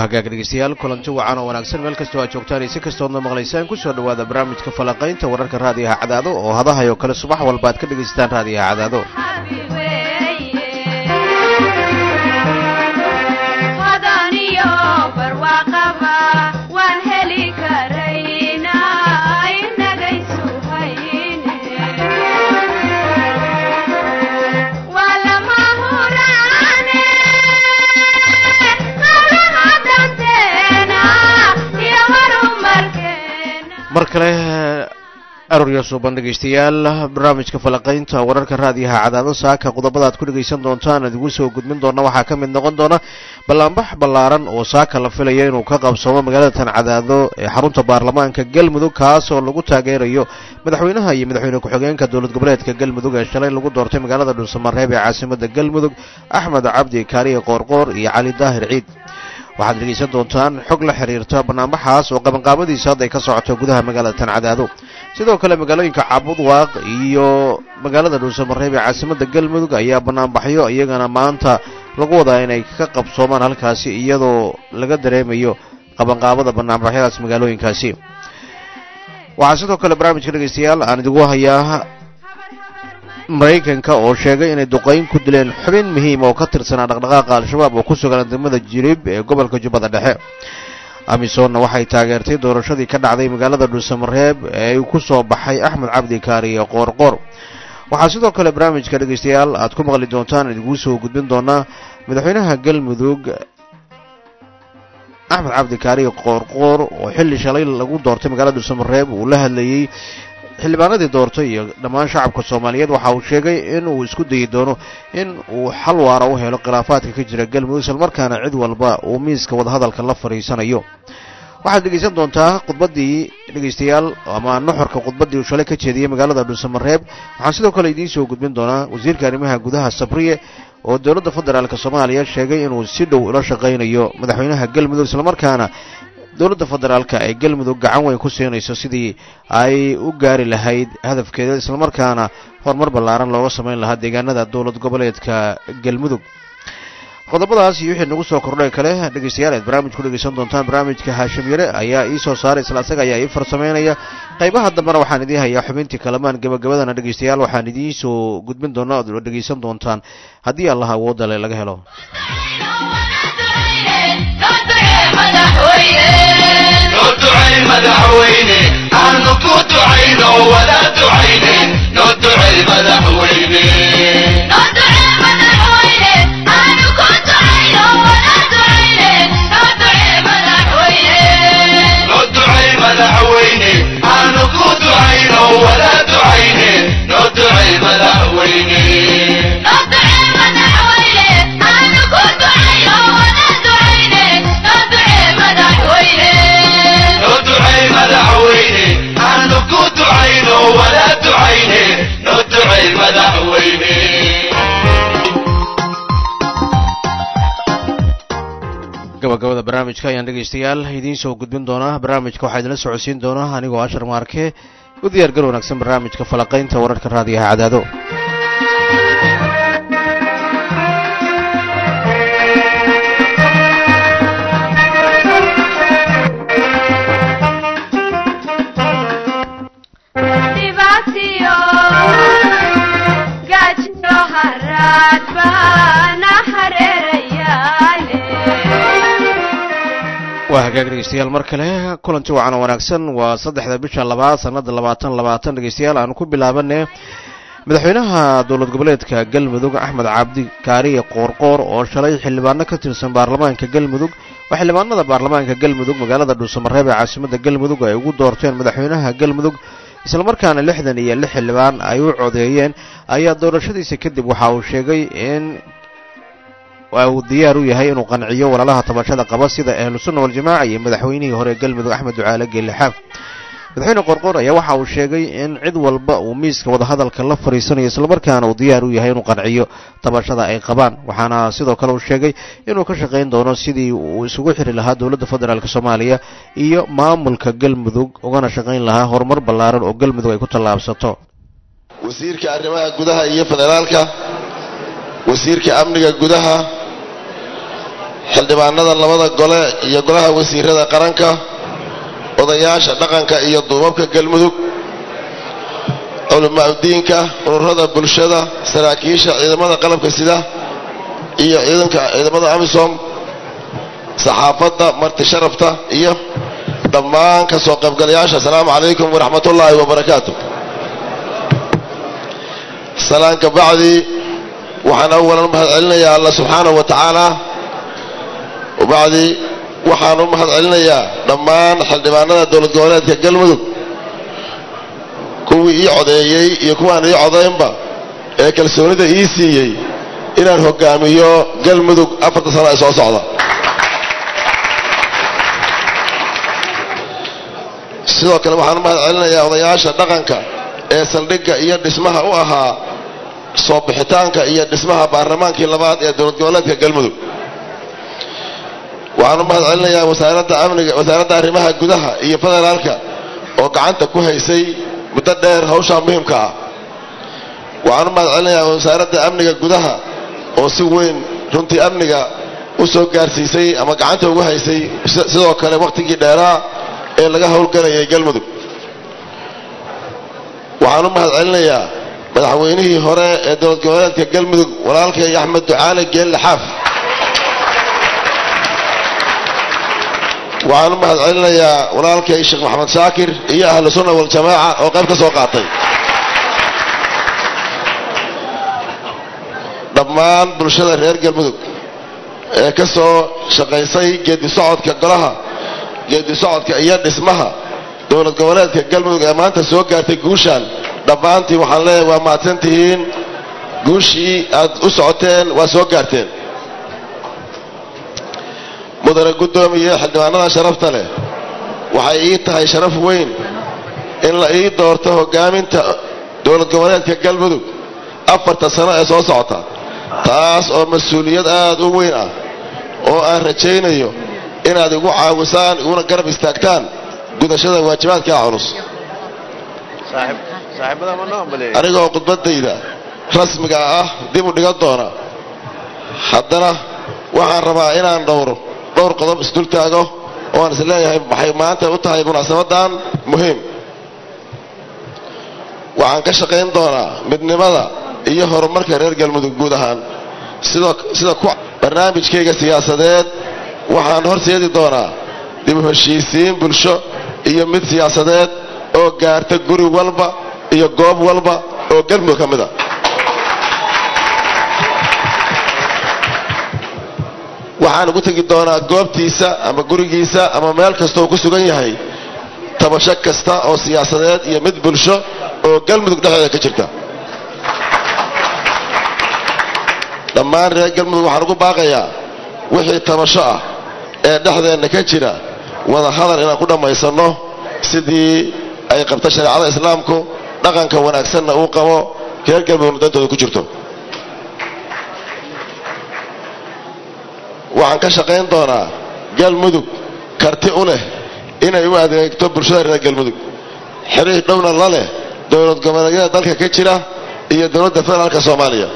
hagaag dhegeystayaal kulanti wacan oo wanaagsan meel kastoo aad joogtaan iyo si kastoodna maqlaysaan kusoo dhawaada barnaamijka falaqaynta wararka raadiyaha cadaado oo hadahay oo kale subax walba aad ka dhegaysataan raadiyaha cadaado mar kale aroorya suuban dhegaystayaal barnaamijka falaqaynta wararka raadiyaha cadaado saaka qodobada aad ku dhegaysan doontaan idigu soo gudbin doona waxaa ka mid noqon doona ballaanbax ballaaran oo saaka la filaya inuu ka qabsoomo magaalada tan cadaado ee xarunta baarlamaanka galmudug kaas oo lagu taageerayo madaxweynaha iyo madaxweyne ku-xigeenka dowlad goboleedka galmudug ee shalay lagu doortay magaalada dhuusamareeb ee caasimada galmudug axmed cabdi kaariye qoorqoor iyo cali daahir ciid waxaad dhegaysan doontaan xog la xiriirta banaanbaxaas oo qabanqaabadiisa hadday ka socoto gudaha magaalada tan cadaado sidoo kale magaalooyinka cabudwaaq iyo magaalada dhuusamareeb ee caasimada galmudug ayaa banaanbaxyo iyagana maanta lagu wadaa inay ka qabsoomaan halkaasi iyadoo laga dareemayo qabanqaabada banaanbaxyadaas magaalooyinkaasi waxaa sidoo kale barnaamijka dhegaystayaal aan idigu hayaa maraykanka oo sheegay inay duqayn ku dileen xubin muhiim oo ka tirsanaa dhaqdhaqaaqa al-shabaab oo ku sugan degmada jirib ee gobolka jubbada dhexe amisonna waxay taageertay doorashadii ka dhacday magaalada dhuusamareeb ee uu ku soo baxay axmed cabdi kaariye qoorqoor waxaa sidoo kale barnaamijka dhegaystayaal aad ku maqli doontaan idingu soo gudbin doonaa madaxweynaha galmudug axmed cabdi kaariye qoorqoor oo xilli shalay lagu doortay magaalada dhuusamareeb uu la hadlayey xildhibaanadii doortay iyo dhammaan shacabka soomaaliyeed waxa uu sheegay in uu isku dayi doono in uu xal waara u helo khilaafaadka ka jira galmudug islamarkaana cid walba uu miiska wadahadalka la fadhiisanayo waxaad dhegaysan doontaa khudbaddii dhegaystayaal ama nuxurka khudbaddii uu shalay ka jeediyey magaalada dhuusamareeb waxaan sidoo kale idiin soo gudbin doonaa wasiirka arrimaha gudaha sabriye oo dowladda federaalk soomaaliya sheegay inuu si dhow ula shaqaynayo madaxweynaha galmudug islamarkaana dowladda federaalka ee galmudug gacan weyn ku siinayso sidii ay u gaari lahayd hadafkeeda islamarkaana horumar ballaaran looga samayn lahaa deegaanada dowlad goboleedka galmudug qodobadaas iyo wixii nagu soo kordhay kale dhegaystayaal aad barnaamij ku dhegaysan doontaan barnaamijka haashim yare ayaa ii soo saaray isla asaga ayaa ii farsamaynaya qaybaha dambena waxaan idiin hayaa xubintii kalamaan gebagabadana dhegaystayaal waxaan idiin soo gudbin doonaa ood dhegaysan doontaan haddii allah awoodda le laga helo madaxweyne aanu ku ducayno wada ducayne noo ducey madaxweyne noo ducey madaxweyne aanu ku ducayno wada ducayne noo ducey madaxweyne noo ducey madaxweyne aanu ku ducayno wada ducayne noo ducey madaxweyne gabagabada barnaamijka ayaan dhegaystayaal idiin soo gudbin doonaa barnaamijka waxaa idinla socodsiin doonaa anigoo ashar maarke u diyaar gar wanaagsan barnaamijka falaqaynta wararka raadiyaha cadaado waa hagaag dhegeystayaal mar kale kulanti wacan oo wanaagsan waa saddexda bisha labaad sanada labaatan labaatan dhegeystayaal aan ku bilaabane madaxweynaha dowlad goboleedka galmudug axmed cabdi kaariye qoorqoor oo shalay xildhibaano ka tirsan baarlamaanka galmudug waa xildhibaanada baarlamaanka galmudug magaalada dhuusamareeb ee caasimada galmudug ay ugu doorteen madaxweynaha galmudug islamarkaana lixdan iyo lix xildhibaan ay u codeeyeen ayaa doorashadiisa kadib waxa uu sheegay in uu diyaar u yahay inuu qanciyo walaalaha tabashada qaba sida ahlusunna waljamaaca iyo madaxweynihii hore galmudug axmed ducaale geelixaaf madaxweyne qorqor ayaa waxa uu sheegay in cid walba uu miiska wadahadalka la fadhiisanayo islamarkaana uu diyaar u yahay inuu qanciyo tabashada ay qabaan waxaana sidoo kale uu sheegay inuu ka shaqayn doono sidii uu isugu xiri lahaa dowladda federaalk soomaaliya iyo maamulka galmudug ugana shaqayn lahaa horumar ballaaran oo galmudug ay ku tallaabsato wasiirka arrimaha gudaha iyo federaalka wasiirka amniga gudaha xildhibaanada labada gole iyo golaha wasiirada qaranka odayaasha dhaqanka iyo duubabka galmudug culimaa-udiinka ururada bulshada saraakiisha ciidamada qalabka sida iyo ciidanka ciidamada amisom saxaafadda marti sharafta iyo dhammaan ka soo qaybgalayaasha asalaamu calaykum waraxmat ullaahi wabarakaatu salaan ka bacdi waxaan awalan u mahad celinayaa alla subxaanahu wa tacaala wabacdi waxaan u mahad celinayaa dhammaan xildhibaanada dowlad goboleedka galmudug kuwii ii codeeyey iyo kuwaan ii codaynba ee kalsoonida ii siiyey inaan hogaamiyo galmudug afarta sano ee soo socda sidoo kale waxaan u mahad celinayaa odayaasha dhaqanka ee saldhigga iyo dhismaha u ahaa soo bixitaanka iyo dhismaha baarlamaankii labaad ee dowlad goboleedka galmudug waxaan u mahad celinayaa wasaaradda amniga wasaaradda arrimaha gudaha iyo federaalka oo gacanta ku haysay muddo dheer hawshaa muhiimka ah waxaan u mahad celinayaa wasaaradda amniga gudaha oo si weyn runtii amniga u soo gaarsiisay ama gacanta ugu haysay sidoo kale wakhtigii dheeraa ee laga howlgalayay galmudug waxaan u mahad celinayaa madaxweynihii hore ee dowlad goboleedka galmudug walaalkay axmed ducaale geelle xaaf waxaan u mahad celinayaa walaalkay sheekh maxamed shaakir iyo ahlu sunna waljamaaca oo qayb ka soo qaatay dhammaan bulshada reer galmudug ee ka soo shaqaysay geedi socodka golaha geedi socodka iyo dhismaha dowlad goboleedka galmudug ee maanta soo gaartay guushaan dhammaantii waxaan leeyahay waa mahadsan tihiin guushii aad u socoteen waa soo gaarteen mudane guddoomiye xildhibaanada sharafta leh waxay ii tahay sharaf weyn in la ii doorto hogaaminta dowlad goboleedka galmudug afarta sano ee soo socota taas oo mas-uuliyad aad u weyn ah oo aan rajaynayo inaad igu caawisaan iguna garab istaagtaan gudashada waajibaadkaa culus anigoo khudbadayda rasmiga ah dib u dhigan doona haddana waxaan rabaa inaan dhowro dhowr qodob isdul taago oo aan is leeyahay waxay maanta u tahay munaasabadan muhiim waxaan ka shaqayn doonaa midnimada iyo horumarka reer galmudug guud ahaan sida ku barnaamijkayga siyaasadeed waxaan horseedi doonaa dib u heshiisiin bulsho iyo mid siyaasadeed oo gaarta guri walba iyo goob walba oo galmudug ka mid a waxaan ugu tegi doonaa goobtiisa ama gurigiisa ama meel kastooo ku sugan yahay tabasho kasta oo siyaasadeed iyo mid bulsho oo galmudug dhexdeeda ka jirta dhammaan reer galmudug waxaan ugu baaqayaa wixii tabasho ah ee dhexdeenna ka jira wada hadal inaan ku dhammaysanno sidii ay qabta shareecada islaamku dhaqanka wanaagsanna uu qabo reer galmudugna dantooda ku jirto waxaan ka shaqayn doonaa galmudug karti u leh inay u adeegto bulshada reer galmudug xiriir dhowna la leh dowlad goboleedyada dalka ka jira iyo dowladda federaalka soomaaliya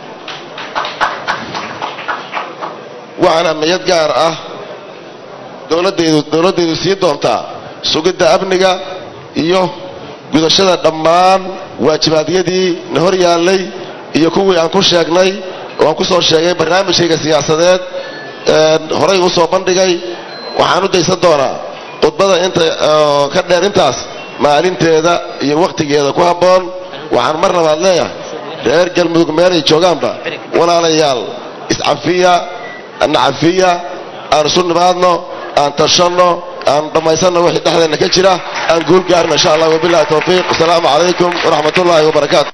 waxaan amniyad gaar ah dowladaydu dowladdaydu sii doontaa sugidda amniga iyo gudashada dhammaan waajibaadyadii na hor yaallay iyo kuwii aan ku sheegnay oo aan ku soo sheegay barnaamijkayga siyaasadeed horay u soo bandhigay waxaan u daysan doonaa khudbada inta ka dheer intaas maalinteeda iyo wakhtigeeda ku habboon waxaan mar labaad leeyahay reer galmudug meelay joogaanba walaalayaal iscafiya nacafiya aan isu nimaadno aan tashanno aan dhammaysanno wixii dhexdeenna ka jira aan guul gaarno insha allah wabillahi tawfiiq asalaamu calaykum waraxmat ullaahi wabarakaatu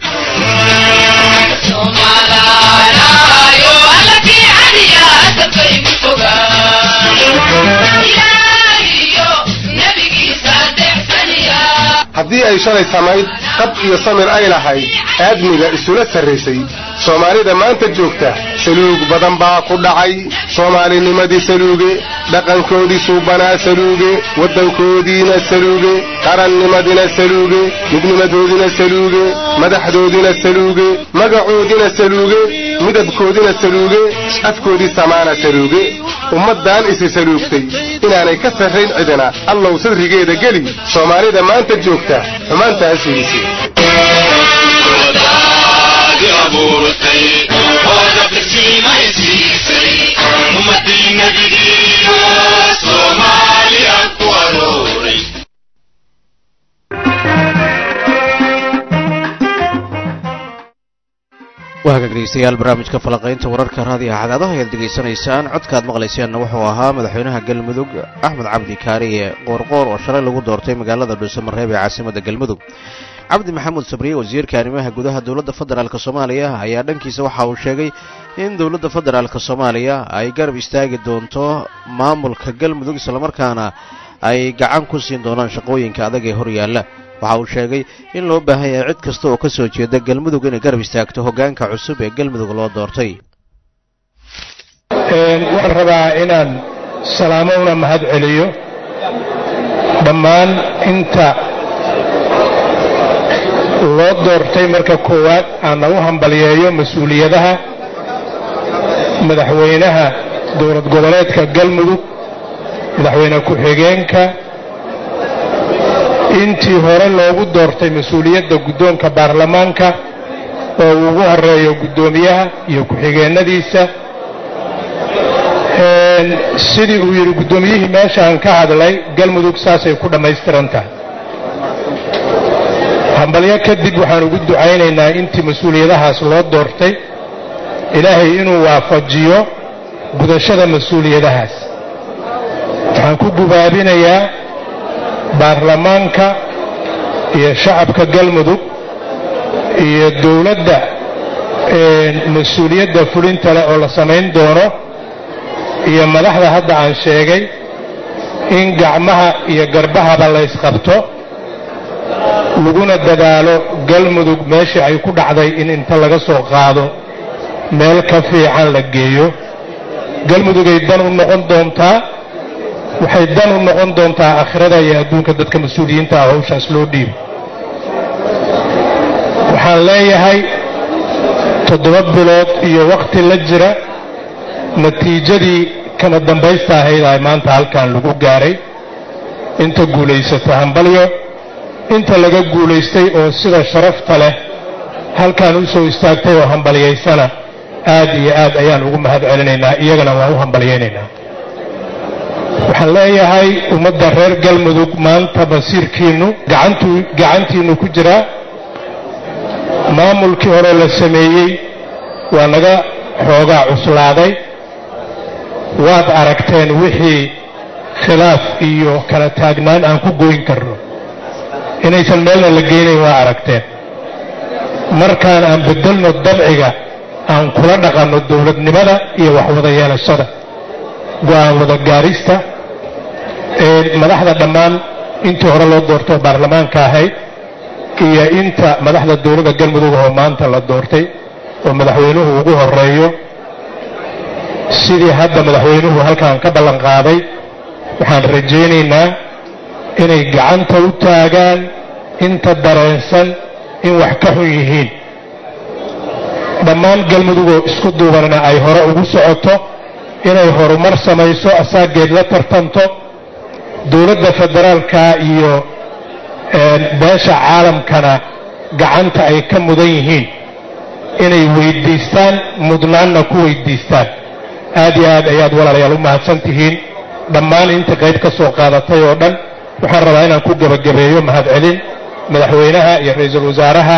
haddii ay shalay samayd qab iyo samir ay lahayd aadmiga isula sarraysay soomaalida maanta joogta saluug badan baa ku dhacay soomaalinimadii saluuge dhaqankoodii suubanaa saluuge waddankoodiina saluuge qarannimadina saluuge midnimadoodina saluuge madaxdoodina saluuge magacoodina saluuge midabkoodina saluuge afkoodii samaana saluuge ummaddan isi saluugtay inaanay ka sarrayn cidina allow sadrigeeda geli soomaalida maanta joogta xumaantaa fiirisay waa hagaag dhegeystayaal barnaamijka falaqaynta wararka raadiyo cadaadaha ayaad degeysanaysaan codkaad maqlayseenna wuxuu ahaa madaxweynaha galmudug axmed cabdi kaariye qoorqoor oo shalay lagu doortay magaalada dhuusamareeb ee caasimadda galmudug cabdi maxamuud sabriye wasiirka arrimaha gudaha dowladda federaalk soomaaliya ayaa dhankiisa waxa uu sheegay in dowladda federaalk soomaaliya ay garab istaagi doonto maamulka galmudug islamarkaana ay gacan ku siin doonaan shaqooyinka adag ee horyaalla waxa uu sheegay in loo baahan yahay cid kasta oo ka soo jeeda galmudug inay garab istaagto hoggaanka cusub ee galmudug loo doortay waxaan rabaa inaan salaamo una mahad celiyo dhammaan inta loo doortay marka koowaad aanna u hambalyeeyo mas-uuliyadaha madaxweynaha dowlad goboleedka galmudug madaxweyne ku-xigeenka intii hore loogu doortay mas-uuliyadda guddoonka baarlamaanka oo uu ugu horeeyo guddoomiyaha iyo ku-xigeennadiisa sidii uu yidhi guddoomiyihii meeshaan ka hadlay galmudug saasay ku dhammaystiran tahay hambalyo kadib waxaan ugu ducaynaynaa intii mas-uuliyadahaas loo doortay ilaahay inuu waafajiyo gudashada mas-uuliyadahaas waxaan ku gubaabinayaa baarlamaanka iyo shacabka galmudug iyo dowladda mas-uuliyadda fulinta leh oo la samayn doono iyo madaxda hadda aan sheegay in gacmaha iyo garbahaba laysqabto laguna dadaalo galmudug meeshii ay ku dhacday in inta laga soo qaado meel ka fiican la geeyo galmudugay dan u noqon doontaa waxay dan u noqon doontaa aakhirada iyo adduunka dadka mas-uuliyiinta ah hawshaas loo dhiibo waxaan leeyahay toddoba bilood iyo wakhti la jira natiijadii kama dambaysta ahayd ay maanta halkan lagu gaaray inta guulaysata hambalyo inta laga guulaystay oo sida sharafta leh halkan u soo istaagtay oo hambalyaysana aad iyo aad ayaan ugu mahad celinaynaa iyagana waan u hambalyaynaynaa waxaan leeyahay ummadda reer galmudug maanta basiirkiinnu gacantiinnu ku jiraa maamulkii hore la sameeyey waa naga xoogaa cuslaaday waad aragteen wixii khilaaf iyo kala taagnaan aan ku goyn karno inaysan meelna la geynayn waa aragteen markaan aan beddelno dabciga aan kula dhaqanno dowladnimada iyo waxwada yeelashada go'aan wada gaarista madaxda dhammaan intii hore loo doortay oo baarlamaanka ahayd iyo inta madaxda dowladda galmudug oo maanta la doortay oo madaxweynuhu ugu horeeyo sidii hadda madaxweynuhu halkan ka ballan qaaday waxaan rajaynaynaa inay gacanta u taagaan inta dareensan in wax ka xun yihiin dhammaan galmudugoo isku duubanna ay hore ugu socoto inay horumar samayso asaageed la tartanto dowladda federaalka iyo beesha caalamkana gacanta ay ka mudan yihiin inay weyddiistaan mudnaanna ku weyddiistaan aad iyo aad ayaad walaalayaal u mahadsan tihiin dhammaan inta qayb ka soo qaadatay oo dhan waxaan rabaa inaan ku gebagabeeyo mahadcelin madaxweynaha iyo ra-iisul wasaaraha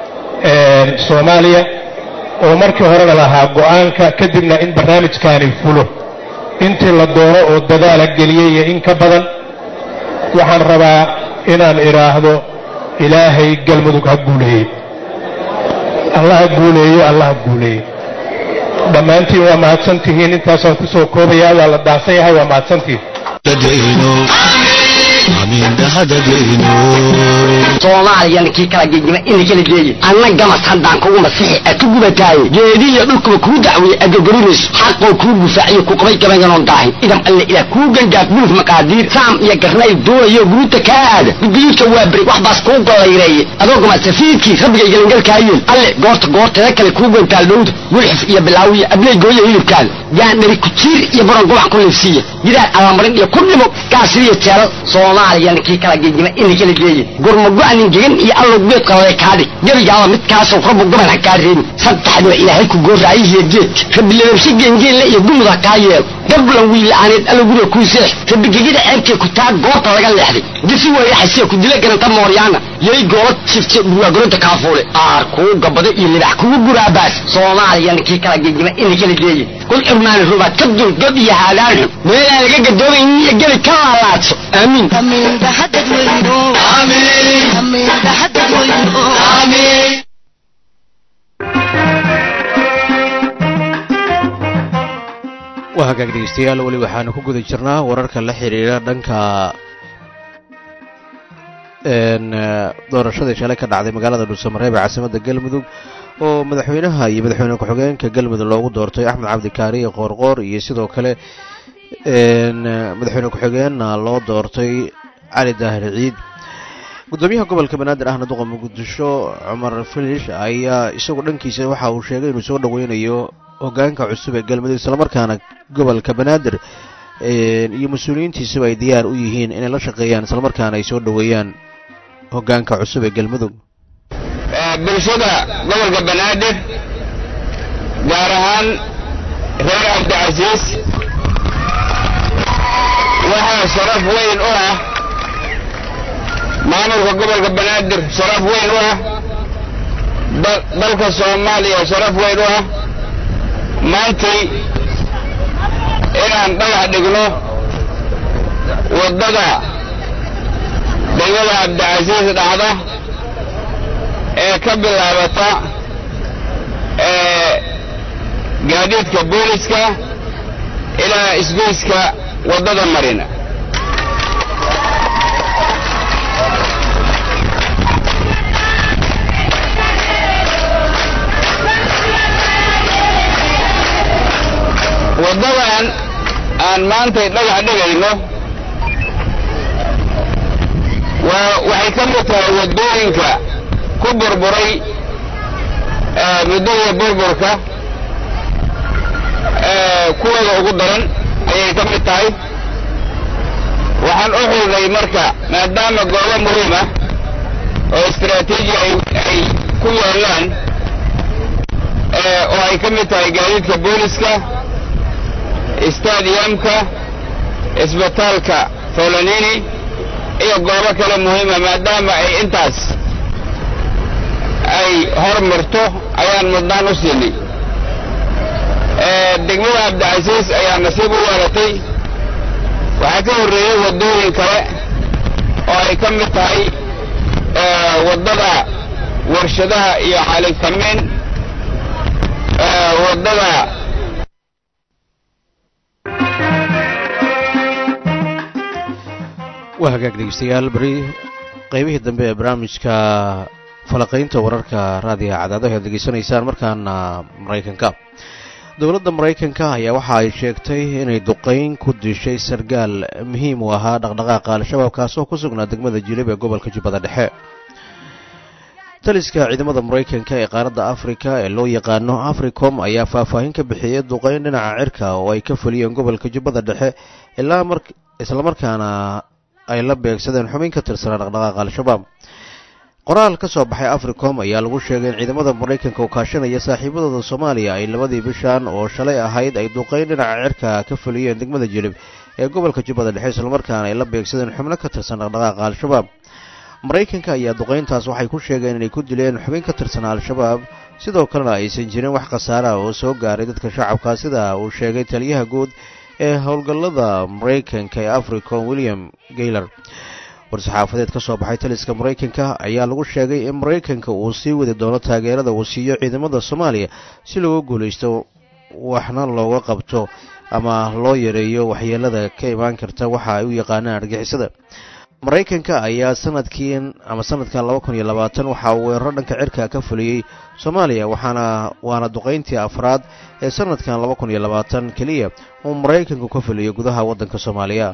soomaaliya oo markii horena lahaa go'aanka kadibna in barnaamijkaani fulo intii la doono oo dadaala geliyey iyo in ka badan waxaan rabaa inaan idhaahdo ilaahay galmudug ha guuleeye allah ha guuleeyo allah ha guuleeye dhammaantiin waa mahadsantihiin intaasaan ku soo koobayaa waa la daahsan yahay waa mahadsantihiin hadadayno soomaaliyana kii kala gegima ina kala geeye anna gamas haddaan kugu masixi aad ku gubataaye geedihiyo dhulkuba kuu dacweeye adogorinayso xaqoo kuu gufaaciyo ku qabay gabayganon daahin idam alle ilaah kuu gangaaf guluf maqaadiir saam iyo garnay duulayo guruuta kaa aada gudguyudka waa beri wax baas kuu gollayreeye adoo gama safiidkii rabbigay gelangalkaayeen alle goorta goorteeda kale kuu gantaal dhowda gulxif iyo bilaawiya abley gooya hilibkaada gaandhari kujiir iyo baron gobac ku liifsiiya gidaar alamarin iyo ku dhimo gaasiriyo jeelal soomaaliyana kii kala gegima ina kala geeye gurmago-anin gegan iyo allow geed qalale kaadhig gebigaaba midkaasoo rabbu goban ha kaa reebin saddexdiba ilaahay ku gooraayihiyo geedka rabilababshe geengeenle iyo gumud ha kaa yeelo gablan wiila'aaneed allow guriga kuu seex rabigegida ceebtee ku taa goobta laga leexday disi weeyaxasiya ku dila garanta mooryaana yay goola jifte burwaagoroda kaafuule aar kuu gabado iyo libax kugu guraabaas soomaaliyana kii kala gegima ina kala geeye kul irmaani rubaad ka dul gab iyo haadaan xun meelaan laga gadoomaynin iyo gebi ka laalaadso aamiin waa hagaag dhegeystayaal weli waxaanu ku guda jirnaa wararka la xiriira dhanka doorashadii shalay ka dhacday magaalada dhuusamareeb ee caasimadda galmudug oo madaxweynaha iyo madaxweyne ku-xigeenka galmudug loogu doortay axmed cabdikaariye qoorqoor iyo sidoo kale madaxweyne ku-xigeenna loo doortay cali daahir ciid gudoomiyaha gobolka banaadir ahna duqa muqdisho cumar filish ayaa isagu dhankiisa waxa uu sheegay inuu soo dhoweynayo hogaanka cusub ee galmudug islamarkaana gobolka banaadir iyo mas-uuliyiintiisuba ay diyaar u yihiin inay la shaqeeyaan islamarkaana ay soo dhoweeyaan hogaanka cusub ee galmudug bulshada gobolka banaadir gaar ahaan reer cabdicasiis waxaa sharaf weyn u ah maamulka gobolka banaadir sharaf weyn u ah dalka soomaaliya sharaf weyn u ah maantay inaan dhagax dhigno waddada degmada cabdicasiis dhacda ee ka bilaabata gaadiidka booliska ilaa isgoyska waddada marina waddadan aan maantay dhagax dhigayno waa waxay ka mid tahay waddooyinka ku burburay muddada burburka kuwooda ugu daran ayay ka mid tahay waxaan u xulnay marka maadaama goobo muhiim ah oo istaraatiiji ay ku yaallaan oo ay ka mid tahay gaadiidka booliska stadiyamka isbitaalka folanini iyo goobo kale muhiima maadaama ay intaas ay hor marto ayaan mudnaan u siinay degmada cabdicasiis ayaa nasiib u yeelatay waxaa ka horreeyey waddooyin kale oo ay ka mid tahay waddada warshadaha iyo xaaligtamiin waddada waa hagaag dhegeystayaal beri qaybihii dambe ee barnaamijka falaqaynta wararka raadiga cadaadaha aad degeysanaysaan markaana maraykanka dowladda maraykanka ayaa waxa ay sheegtay inay duqayn ku dishay sargaal muhiim u ahaa dhaqdhaqaaqa al-shabaab kaasoo ku sugnaa degmada jilib ee gobolka jubbada dhexe taliska ciidamada maraykanka ee qaaradda afrika ee loo yaqaano africom ayaa faahfaahin ka bixiyey duqayn dhinaca cirka oo ay ka fuliyeen gobolka jubbada dhexe ilaa mar islamarkaana ay la beegsadeen xubin ka tirsanaa dhaqdhaqaaqa al-shabaab qoraal ka soo baxay africom ayaa lagu sheegay in ciidamada maraykanka oo kaashanaya saaxiibadooda soomaaliya ay labadii bishan oo shalay ahayd ay duqayn dhinaca cirka ka fuliyeen degmada jilib ee gobolka jubbada dhexe islamarkaana ay la beegsadeen xubno ka tirsan dhaqdhaqaaqa al-shabaab maraykanka ayaa duqayntaas waxay ku sheegeen inay ku dileen xubin ka tirsanaa al-shabaab sidoo kalena aysan jirin wax khasaara oo soo gaaray dadka shacabka sida uu sheegay taliyaha guud ee howlgallada maraykanka ee africom william gayler war-saxaafadeed ka soo baxay taliska maraykanka ayaa lagu sheegay in maraykanka uu sii wadi doono taageerada uu siiyo ciidamada soomaaliya si looga guulaysto waxna looga qabto ama loo yareeyo waxyeelada ka imaan karta waxa ay u yaqaanaan argixisada maraykanka ayaa sanadkiin ama sanadkan laba kun iyo labaatan waxaa uu weeraro dhanka cirka ka fuliyey soomaaliya waxaana waana duqayntii afraad ee sanadkan laba kun iyo labaatan keliya uu maraykanku ka fuliyo gudaha waddanka soomaaliya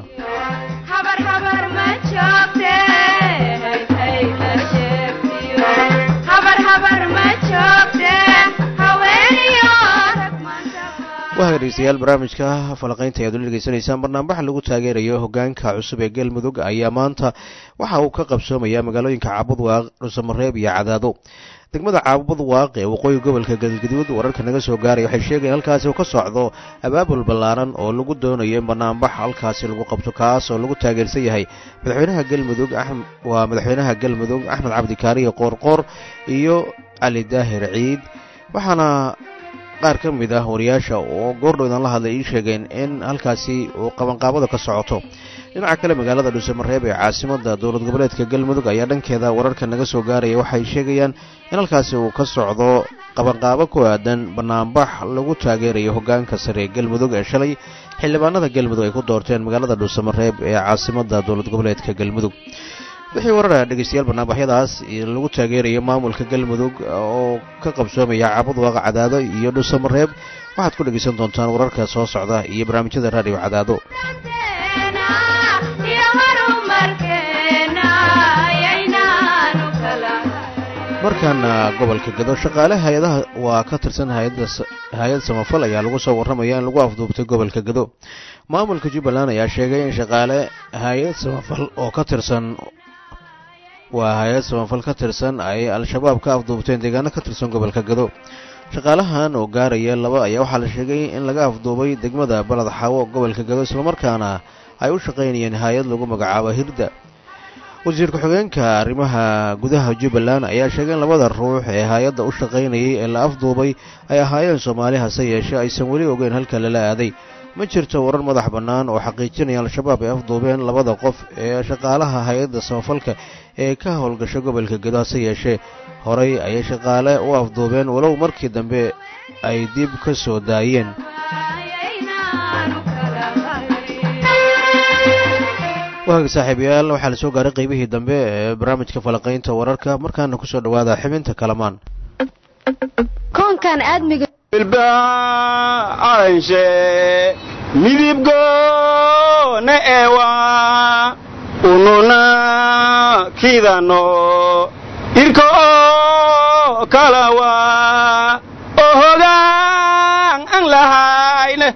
waa dhegeystayaal barnaamijka falaqaynta ayaad ula dhegeysanaysaan barnaambaxa lagu taageerayo hogaanka cusub ee galmudug ayaa maanta waxa uu ka qabsoomayaa magaalooyinka caabudwaaq dhuusamareeb iyo cadaado degmada caabudwaaq ee waqooyi gobolka galgaduud wararka naga soo gaaray waxay sheegayen halkaasi uu ka socdo abaabul ballaaran oo lagu doonayo in banaanbax halkaasi lagu qabto kaas oo lagu taageersan yahay madaxweynaha galmudug waa madaxweynaha galmudug axmed cabdikaariyo qoorqoor iyo cali daahir ciid waxaana qaar ka mid ah wariyaasha oo goordhowdan la hadlay ii sheegeen in halkaasi uu qabanqaabada ka socoto dhinaca kale magaalada dhuusamareeb ee caasimada dowlad goboleedka galmudug ayaa dhankeeda wararka naga soo gaaraya waxay sheegayaan in halkaasi uu ka socdo qabanqaabo ku aadan banaanbax lagu taageerayo hogaanka sare ee galmudug ee shalay xildhibaanada galmudug ay ku doorteen magaalada dhuusamareeb ee caasimada dowlad goboleedka galmudug wixii warara dhegeystayaal barnaamijyadaas lagu taageerayo maamulka galmudug oo ka qabsoomaya caabudwaaqa cadaado iyo dhuusamareeb waxaad ku dhegeysan doontaan wararka soo socda iyo barnaamijyada raadiyo cadaado markaana gobolka gado shaqaale hay-adaha waa ka tirsan hay-ad samafal ayaa lagu soo warramaya in lagu afduubtay gobolka gado maamulka jubbaland ayaa sheegay in shaqaale hay-ad samafal oo ka tirsan waa hay-ad samafal ka tirsan ay al-shabaab ka afduubteen deegaano ka tirsan gobolka gado shaqaalahan oo gaaraya laba ayaa waxaa la sheegay in laga afduubay degmada balad xaawo gobolka gado islamarkaana ay u shaqaynayeen hay-ad lagu magacaabo hirda wasiir ku-xigeenka arrimaha gudaha jubbaland ayaa sheegay in labada ruux ee hay-adda u shaqaynayay ee la afduubay ay ahaayeen soomaali hase yeeshee aysan weli ogeyn halka lala aaday ma jirto warar madax bannaan oo xaqiijinaya al-shabaab ay afduubeen labada qof ee shaqaalaha hay-adda samafalka ee ka howlgasha gobolka gedo hase yeeshee horey ayay shaqaale u afduubeen walow markii dambe ay dib ka soo daayeen waagi saaxiibayaal waxaa la soo gaaray qaybihii dambe ee barnaamijka falaqaynta wararka markaana kusoo dhawaada xibinta kalamaan koonkan aadmiga aranshe midibgoona ewa ununa kidano irko oo kalawa oo hogaan an lahayne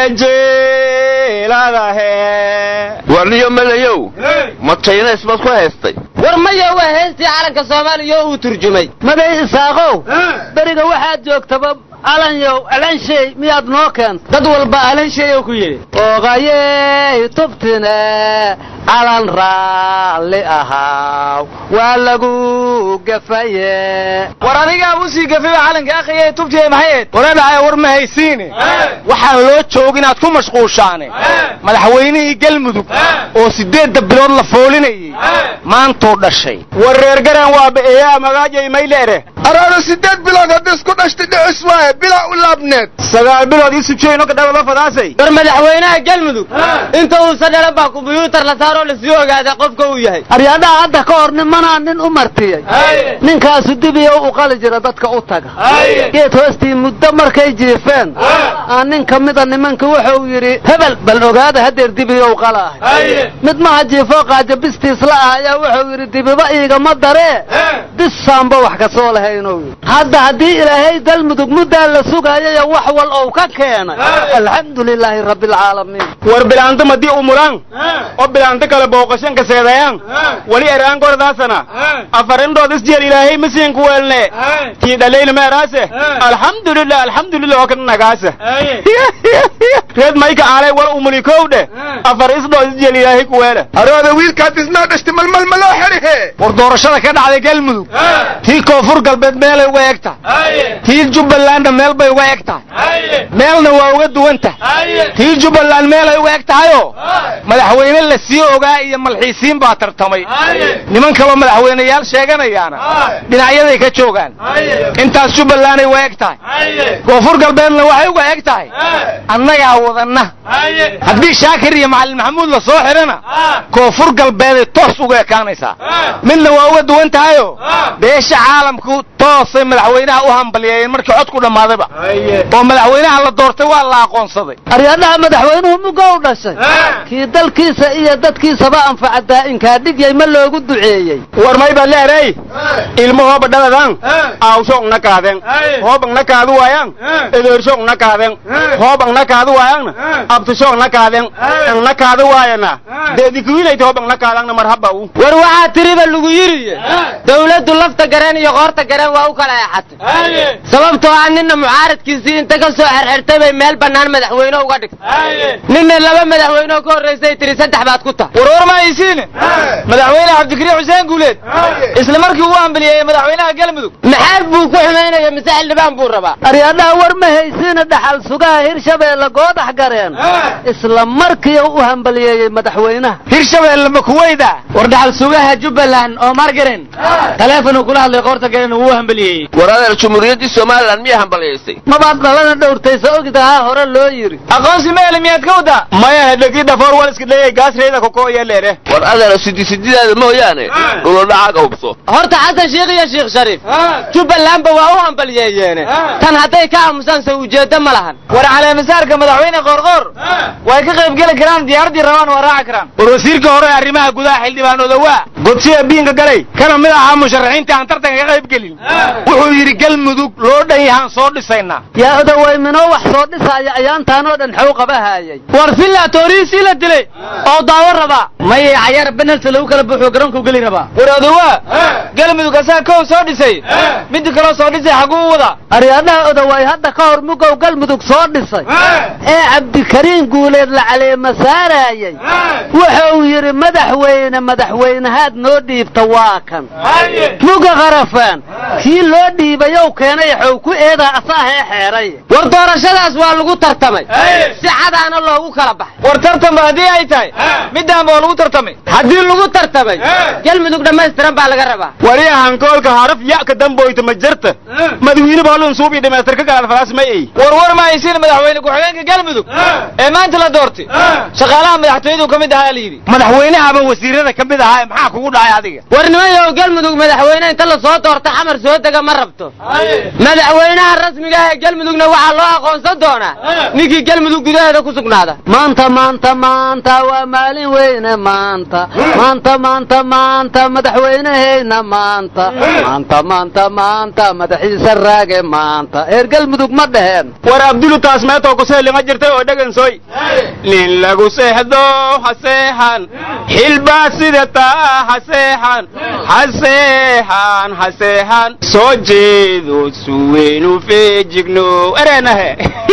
eejeeladahe warniyo madayow ma jaynays baad ku haystay war maya waa heestii calanka soomaaliya oo uu turjumay maday isaaqow beriga waxaad joogtaba alanyow alanshay miyaad noo keenta dad walba alanshay oo ku yidhi oogayey tubtine calan raalli ahaaw waa lagu gafaye war adigaa usii gafay calanka akhriya tubtiye maxayd waradhacay war ma haysiine waxaan loo joog inaad ku mashquushaane madaxweynihii galmudug oo sideedda bilood la foolinayey maantuu dhashay war reer garan waa ba'eeyaa magaajay mayleere araado sideed bilood hadda isku dhashtay dhicis waaye bilaa u laabneed sagaal bilood isu jeyno ka dhababa fadaasay war madaxweynaha galmudug inta uusan dhalan baa kumbuyuutar la saaroo lasii ogaaday qofka uu yahay aryadhaha hadda ka hor nimanaa nin u martiyey ninkaasu dibiyo u qali jira dadka u taga geed hoostii muddo markay jiifeen aan nin ka mida nimanka wuxuu yidhi hebel bal ogaada hadeer dibiyow qala ahay mid maha jiifoo qaaja bistiisla ah ayaa wuxuu yidhi dibiba iigama daree bisaanba wax ka soo lahaynou yidhi hadda haddii ilaahay galmudug muddaa la sugaayaya wax wal ou ka keenay alxamdu lilaahi rabbialcaalamiin war bilaanto madii umulaan oo bilaanto kale booqashan ka seedayaan wali eraan gordaasana afarindhood isjeel ilaahay masiinku weelne tii dhalayna meeraase alxamdulilah alxamdulilah oo kana nagaasa reed mayka aalay wal umulikoow dheh afar isdhood isjeel ilaahay ku weele arooda wiilkaad isnoo dhashtay malmal ma loo xerihe war doorashada ka dhacday galmudug tii koonfur galbeed meelay uga eg tahay tii jubbalandna meel bay uga eg tahay meelna waa uga duwan tahay tii jubbaland meelay uga eg tahayoo madaxweyne la sii ogaa iyo malxiisiin baa tartamay niman kaloo madaxweyneyaal sheeganayaana dhinacyaday ka joogaan intaas jubbalanday uga eg tahay koonfur galbeedna waxay uga eg tahay annagaa wadanna haddii shaakir iyo macalin maxamuud la soo xidhana koonfur galbeeday toos uga ekaanaysaa midna waa uga duwan tahayoo beesha caalamku toosay madaxweynaha u hambalyeeyeen markii codku dhammaadayba oo madaxweynaha la doortay waa la aqoonsaday aryadhaha madaxweynuhu muga u dhashay kii dalkiisa iyo dadkiisaba anfaca daa'inkaa dhigyay ma loogu duceeyey war may baa leeray ilmo hooba dhaladan awshong na kaadeen hoobang na kaadu waayang edeershong na kaadeen hoobang na kaadu waayangna abtushong na kaadeen ang na kaadu waayana deedikuwiinayta hoobang na kaadangna marhaba u war waxaa tiriba lagu yidhi dawladdu lafta gareen iyo qoorta gareen waa u kala eexatay sababtoo ah ninna mucaaradkiisii inta ka soo xerxertay bay meel bannaan madaxweyne uga dhigtay ninna laba madaxweyne oo ka horraysay tiri saddex baad ku tahay warwar ma haysiine madaxweyne cabdikariim xuseen guuleed isla markii uu hambaliyeeyey madaxweynaha galmudug maxaad buu ku xumaynaya mise xildhibaan buu rabaa aryadhaha war ma haysiina dhaxal sugaha hirshabeelle goodax gareen isla markii u hambaliyeeyey madaxweynaha hirshabeelle ma kuweyda war dhaxal sugaha jubbaland oo margaren taleefonuu kula hadlay qoorta garen uu hambaliyeeyey war adeer jumhuuriyaddii somalilan miyaa hambaliyaysay mabaad dhalana dhowrtaysa ogdahaa hore loo yidhi aqoonsi meele miyaad ka wadaa maya dhegi dhafoor waliska leeyay gaasreeda koko iyo leere war adeer sidi sididaada mooyaane dhulodhacaga hubso horta xasan sheikh iyo sheekh shariif jubbalandba waa u hambaliyeeyeene tan hadday ka aamusaan se ujeeddo ma lahan war caleemisaarka madaxweyne qoorqoor way ka qayb geli karaan diyaaraddii rabaan waa raaci karaan war wasiirka hore arrimaha gudaha xildhibaanooda waa godsiya biinka galay kana mid ahaa musharaxiinta aan tartanka ka qayb gelin wuxuu yidhi galmudug loo dhan yahaan soo dhisaynaa yaa odawayminoo wax soo dhisaaya ayaantaanoo dhan xew qabahaayay war villa tooriisii la dilay oo daawo rabaa maye cayaar benalti lagu kala buuxo garoonku geli rabaa war odawaa galmudug asaa kow soo dhisay midda kaloo soo dhisay xaguu wada aryadhaha odawaay hadda ka hor mugow galmudug soo dhisay ee cabdikariin guuleed la caleema saaraayay wuxuu yidhi madaxweyne madaxweynahaad noo dhiibta waa kan muga qarafaan kii loo dhiibayow keenay xow ku eedaa asaahee xeeray war doorashadaas waa lagu tartamay si cadaana loogu kala baxay war tartanba haddii ay tahay middaanba oo lagu tartamay haddii lagu tartamay galmudug dhammaystiran baa laga rabaa wariya hankoolka haraf ya'ka damboyta ma jirta madawiine baalun suubi dhamaystir ka galaad falaas ma ey war war ma haysiin madaxweyne ku-xigeenka galmudug ee maanta la doortay shaqaalaha madaxtooyadu ka mid ahaa la yidhi madaxweynahaba wasiirada ka mid ahaa maxaa kugu dhacay adiga war nimayow galmudug madaxweyne inta la soo doorta xamar soo dega ma rabto madaxweynaha rasmiga ah ee galmudugna waxaa loo aqoonsan doonaa ninkii galmudug gudaheeda ku sugnaada maanta maanta maanta waa maalin weyne maanta maanta maanta maanta madaxweyneheyna maanta maanta maanta maanta madaxiisa raage maanta eer galmudug ma dheheen war abdulu taas meetoo kuseelima jirtay oo dhegansoy nin lagu seexdo ha seexan xilbaa sida taa ha seexan ha seexan ha seexan soo jeedo suweynu feejigno ereenahe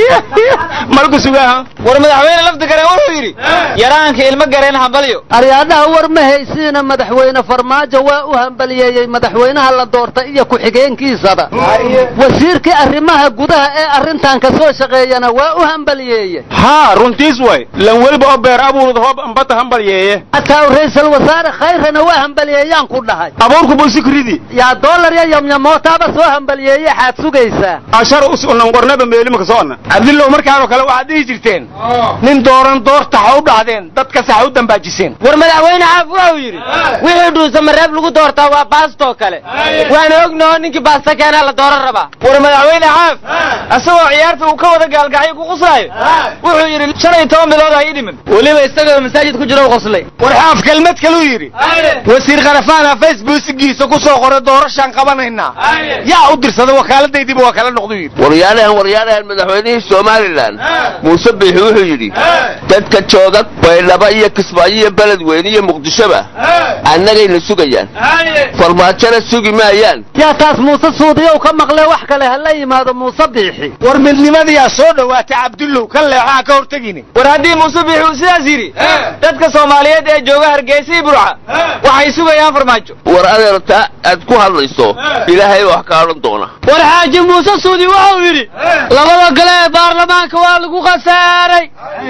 malku sugaha war madaxweyne lafdi gareen wuxuu yidhi yaraanka ilmo gareen hambalyo aryaadhaha war ma haysiina madaxweyne farmaajo waa u hambaliyeeyey madaxweynaha la doortay iyo ku-xigeenkiisaba wasiirkii arrimaha gudaha ee arrintan ka soo shaqeeyana waa u hambaliyeeye haa runtiis way lan weliba oo beer abuurud hoob ambata hambalyeeye hataa ra'iisul wasaare khayrana waa hambaliyeeyaan ku dhahay abuurku bulsikridi yaa dollar ya yamyamootaaba soo hambaliyeeye xaad sugaysaa ashar us unan qornaba meelimaka soona cabdillow markaanoo kale waxaad dhihi jirteen nin dooran doorta ha u dhahdeen dadkase ha u dambaajiseen war madaxweyne caaf wuxuu yidhi wixii dhuusa mareeb lagu doortaa waa baastoo kale waana ognaho ninkii baasta keenaa la dooran rabaa war madaxweyne caaf asagoo ciyaarta uu ka wada gaalgacyo ku quslaayo wuxuu yidhi shan iyo toban bilood ha ii dhimin weliba isagoo masaajid ku jiro u qoslay war xaaf kelmad kaluu yidhi wasiir kharafaana facebookigiisa ku soo qoray doorashaan qabanaynaa yaa u dirsada wakaaladaydiiba waa kala noqdu yidhi waryaalahan waryaalahan madaxweynihii somalilan muuse biixi wuxuu yidhi dadka jooga baydhaba iyo kismaayo iyo beledweyne iyo muqdishoba annagayna sugayaan farmaajona sugi maayaan yaa taas muuse suudiyow ka maqlee wax kale ha la yimaado muuse biixi war midnimadiyaa soo dhowaatay cabdullow ka leexaa ka hortegini war haddii muuse biixi uu sidaas yidhi dadka soomaaliyeed ee jooga hargeysa iyo burca waxay sugayaan farmaajo war adeer taa taa aad ku hadlayso ilaahay baa wax ka odhan doona war xaaji muuse suudi wuxuu yidhi labada gole ee baarlamaanka waa lagu khasaaray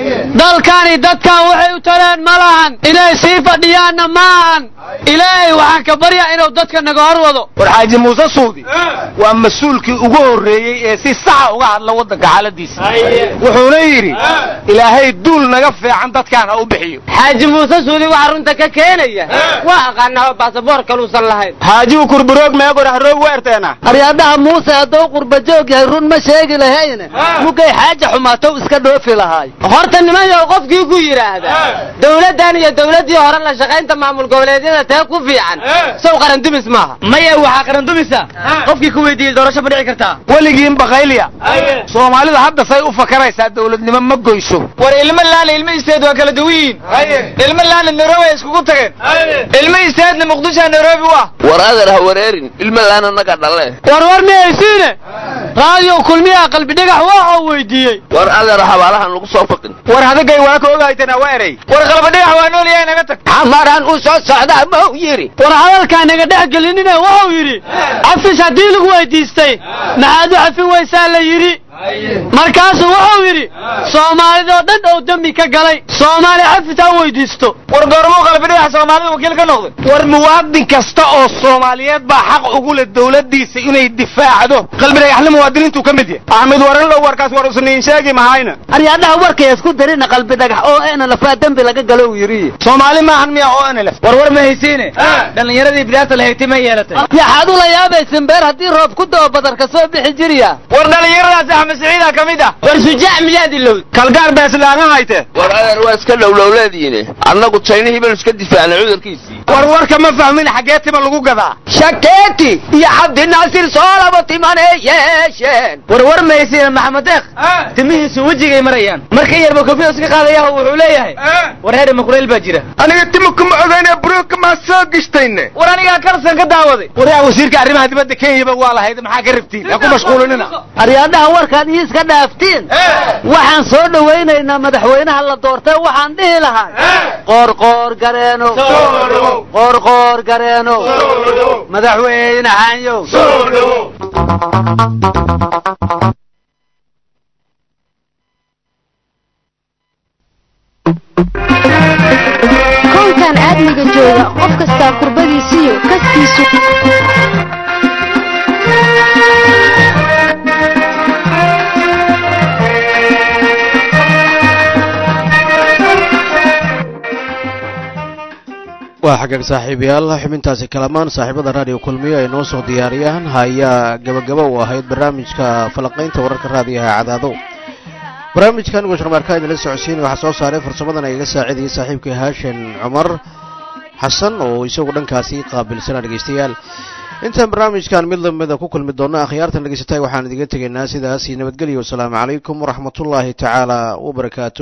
dalkani dadkan waxay u tareen ma lahan inay sii fadhiyaanna maahan ilaahay waxaan ka baryaa inuu dadka naga hor wado war xaaji muuse suudi waa mas-uulkii ugu horreeyey ee si saxa uga hadla waddanka xaaladiisa wuxuuna yidhi ilaahay duul naga fiican dadkaan ha u bixiyo xaaji muuse suudi waxaa runta ka keenaya waa aqaanaa baasaboor kaluusan lahayn xaajigu kurburoog meegor harroog weerteena aryaadhaha muuse hadduu qurba joog yahay run ma sheegi lahayne mugay xaaja xumaatow iska dhoofi lahaay horta nimanyow qofkii ku yidhaahda dowladdan iyo dowladdii hore la shaqaynta maamul goboleedyada tee ku fiican sow qarandumis maaha maya waxaa qarandumisa qofkii ku weydiiyey doorasho ma dhici kartaa weligiin bakaylya soomaalida hadda say u fakaraysaa dowladnimo ma goyso war ilmo laana ilmo isteed waa kala duwan yihiin ilmo laana nairobi ay iskugu tageen ilmo isteedna muqdishoa nairobi u ah war adeer ha wareerin ilma laana naga dhale war war mihaysiine raadiyo kulmiyaha qalbi dhagax waxuu weydiiyey war adeer xabaalahan lagu soo faqin war hadagay waa ka ogaytana waa erey war qalbadhagax waa nool yahay naga tag xamaran u soo socdaa mau yidhi war hadalkaa naga dhex gelinine wuxuu yidhi cafish haddii lagu weydiistay maxaad u cafin weysaa la yidhi markaasuu wuxuu yidhi soomaalidoo dhan ou dembi ka galay soomaali xafis ha weydiisto war goormuu qalbidhagax soomaalida wakiil ka noqday war muwaadin kasta oo soomaaliyeed baa xaq ugu leh dowladdiisa inay difaacdo qalbidhagaxle muwaadiniintuu ka mid yahay axmed waranlow warkaas war usniin sheegi mahayna aryaadhaha warkay isku darina qalbi dhagax oo ena lafaa dembi laga galo uu yidhi soomaali maahan miya oo enelef war war ma haysiine dhallinyaradii bidaarta lahayti ma yeelatay yaxaad ula yaabaysin beer haddii roob ku dao badarka soo bixi jiriya war dhallinyaradaas axmed siciida ka mid ah war shujaac miyaad ilowd kalgaar beeslaana hayte war adeer waa iska dhowlowleediine annagu jaynihii baynu iska difaacnay cudurkiisii war warka ma fahmin xaggee tima lagu gadaa shakeeti iyo cabdi naasir soo laba timanee yeesheen war war ma haysiine maxamed deeq timihiisu wejigay marayaan marka yarba kofiya iska qaadayaha wuxuu leeyahay war heer makureel baa jira aniga timo kuma ogaynee buruuka maa soo gishtayne war anigaa kalsan ka daawaday waryaa wasiirka arrimaha dibadda kenyaba waa lahayd maxaa ka rabtiin ha ku mashquulinina aryaadhaha warkaad ii iska dhaaftiin waxaan soo dhowaynaynaa madaxweynaha la doortay waxaan dhihi lahay qoorqoor gareeno qoorqoor gareeno madaxweyne xanyow koonkan aadmiga jooga qof kastaa kurbadiisiyo kaskiisu waa xagaag saaxiibayaal xubintaasi kalamaan saaxiibada raadiyo kulmiyo ay noo soo diyaariyaan hayaa gabagaba u ahayd barnaamijka falaqaynta wararka raadiyaha cadaado barnaamijkan washarmaarka idinla socodsiin waxaa soo saaray farsamadan ay iga saacidayay saaxiibkii haashin cumar xasan oo isagu dhankaasi qaabilsana dhegaystayaal intaan barnaamijkan mid lamida ku kulmi doona akhyaartan dhegaysatay waxaan idiga tegaynaa sidaasi nabadgelyo wasalaamu calaykum waraxmatullaahi tacaala wabarakaatu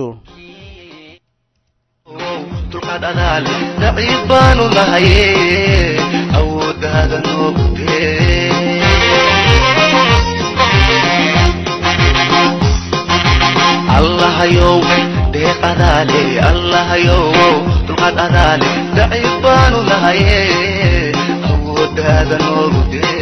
dulqaad adaale daciif baanu nahaye awooddaada noogtee allahayow deeq adaale allahayow dulqaad adaale daciif baanu nahaye awooddaada noogtee